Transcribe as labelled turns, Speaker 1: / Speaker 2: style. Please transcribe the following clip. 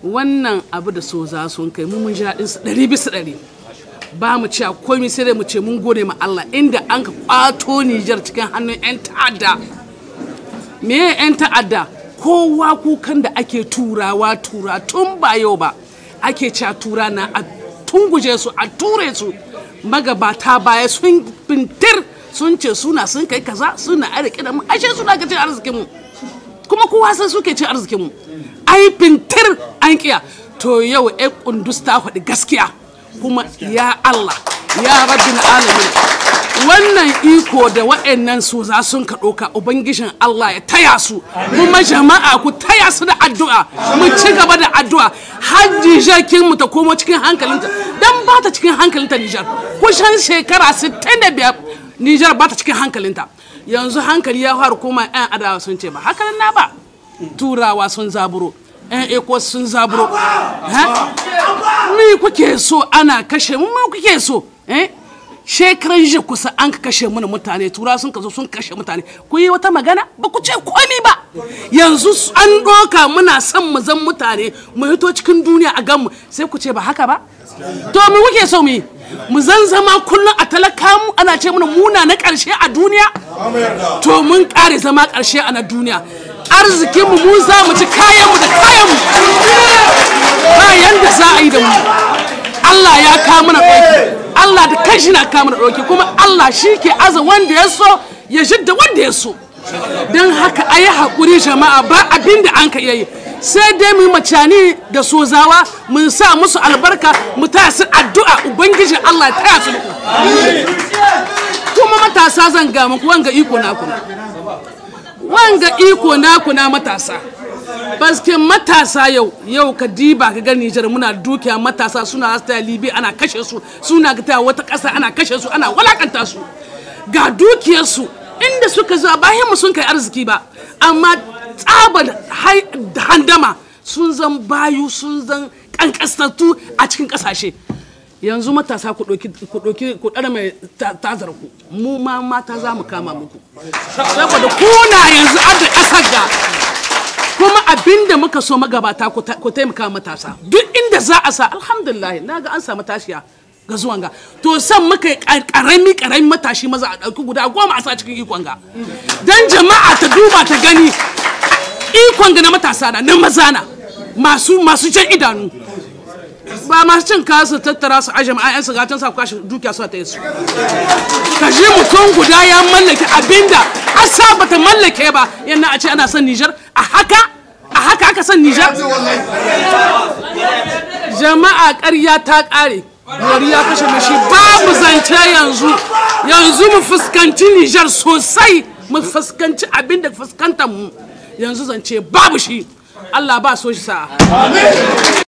Speaker 1: wannan abu da so za sun kai mu mun ji daɗin su ɗari bisa ɗari ba mu cewa komai sai dai mu ce mun gode ma Allah inda an ka kwato Nijar cikin hannun 'yan ta'adda me ya 'yan ta'adda kowa kukan da ake turawa tura tun ba yau ba ake cewa tura na a tunguje su a ture su magabata baya sun bintir sun ce suna sun kai kaza suna arziki da mu ashe suna ka cin arzikin mu kuma kowa san suke cin arzikin mu ai bintir an kiya to yau ai kundus ta faɗi gaskiya kuma ya Allah ya rabbin alamin wannan iko da wa'annan su za sun ka ɗauka ubangijin Allah ya taya su kuma jama'a ku taya su da addu'a mu ci gaba da addu'a har Nijar kin mu ta komo cikin hankalinta dan ba ta cikin hankalinta Nijar kusan shekara 65 Nijar ba ta cikin hankalinta yanzu hankali ya fara koma yan adawa sun ce ba hakanan na ba turawa sun zaburo yan eko sun zaburo me kuke so ana kashe mu me kuke so eh shekaran jiya kusa an ka kashe mana mutane tura sun ka zo sun kashe mutane ku yi wata magana ba ku ce komi ba yanzu an doka muna son mu zan mutane mu hito cikin duniya a ganmu sai ku ce ba haka ba to mu kuke so mu yi mu zan zama kullum a talaka mu ana ce mana muna na karshe a duniya to mun kare zama karshe a na duniya arzikin mu mu za mu ci kayan mu da kayan mu ba yanda za a yi da mu Allah ya kawo mana ɗauki Allah da kanshi na kawo mana ɗauki kuma Allah shi ke aza wanda ya so ya shidda wanda ya so don haka a yi haƙuri jama'a ba abin da an ka iya yi sai dai mu macani da sozawa mun sa musu albarka mu taya su addu'a ubangiji Allah ya taya su kuma matasa zan ga muku wanga iko naku wanga iko naku na matasa baske matasa yau yau ka diba ka ga Nijar muna dukiya matasa suna ta Libi ana kashe su suna ta wata ƙasa ana kashe su ana walakanta su ga dukiyar su inda suka zo bayan mu sun kai arziki ba amma tsabar handama sun zan bayu sun zan kankastattu a cikin ƙasashe yanzu matasa ku ɗauki ku ɗara mai tazar ku mu ma mata za mu kama muku saboda kuna yanzu adda ƙasar ga kuma abinda muka so magabata ku taimaka matasa duk inda za a sa alhamdulillah na ga an samu tashiya ga zuwan ga to san muka karami karami matashi maza a ɗauki guda goma a sa cikin ikon ga dan jama'a ta duba ta gani ikon ga na matasa na na maza na masu masu jan idanu ba masu cin kasu tattara su aje ma'ayan su gatan sa kwashe dukiya su ta yi su ka ji mutum guda ya mallake abinda asa bata mallake ba yana a ce ana son Nijar a haka a haka aka son Nijar jama'a ƙarya ta ƙare wari ya kashe mashi babu zance yanzu yanzu mu fuskanci Nijar sosai mu fuskanci abinda fuskantar mu yanzu zance babu shi Allah ba so shi sa'a